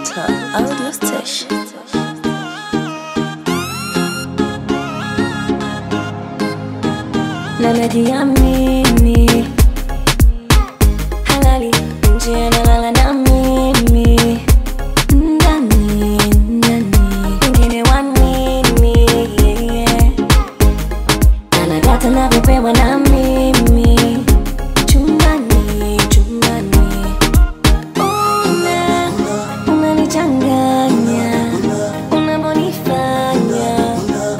Digital Audio Station. Na najiamini halali nje analala na mimi ndani ndani wengine wanini yeah. anadata navyopewa na mimi chumbani chumbani una unanichanganya unavyonifanya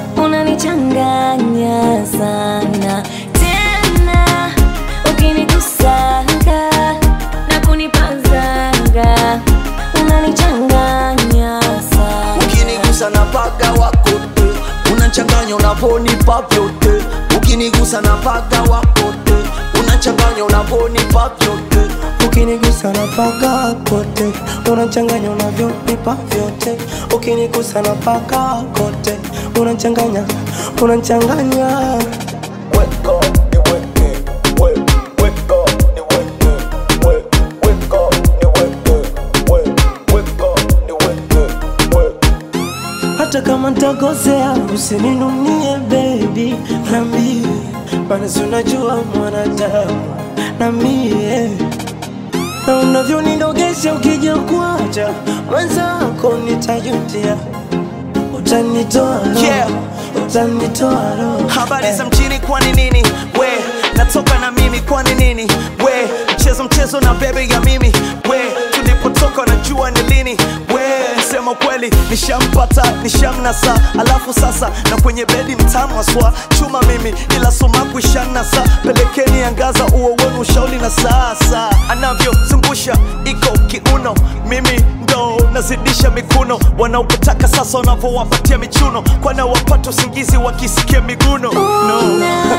unanichanganya sana tena ukinikusanga na kunipazanga unanichanganya sana ukinigusa na paga wakote unachanganya unavonipa vyote ukinigusa na paga wakote unachanganya unavonipa vyote ukinigusa na paka kote unachanganya unavyonipa vyote ukinigusa na paka kote unachanganya unachanganya Weka, niweke, we, weka, niweke, we, weka, niweke, we, weka, niweke, we. hata kama ntakosea usininunie bebi nambie maana si unajua mwanadamu na mie na unavyonidogesha ukija kuacha mwenzako nitajutia utanitoa roho, Yeah. utanitoa roho habari Eh. za mjini kwani nini we natoka na mimi kwani nini we mchezo mchezo na bebe ya mimi we tulipotoka najua ni lini we sema kweli nishampata nishamnasa alafu sasa na kwenye bedi mtamwaswa chuma mimi ila sumaku ishanasa pelekeni angaza uo wenu ushauli na sasa anavyozungusha iko kiuno mimi ndo nazidisha mikuno wanaopotaka sasa wanavyowapatia michuno kwana wapata usingizi wakisikia miguno no. Una,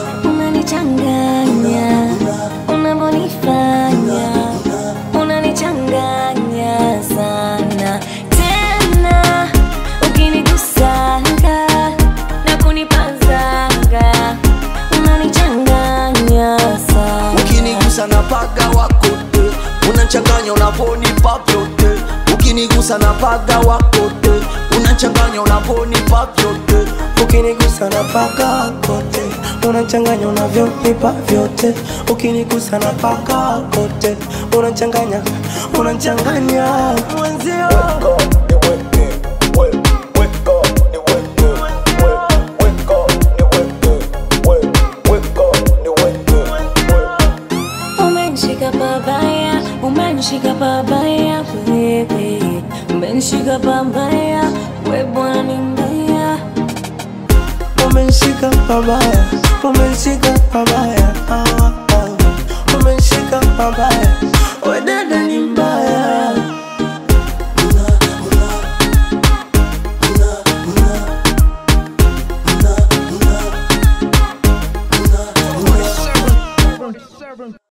unanichanganya unavyonifanya unanichanganya sana tena ukinigusanga na kunipazanga unanichanganya sana ukinigusa na paga wakote unachanganya unavonipa vyote ukinigusa na paga wakote unachanganya unavonipa vyote ukinigusa na paka kote unachanganya unavyonipa vyote ukinigusa na paka kote unachanganya unachanganya mwenzio Umenishika pabaya, umenishika pabaya wewe, umenishika pabaya, we bwana ni mbaya. umenishika pabaya umenishika pabaya ah, ah. umenishika pabaya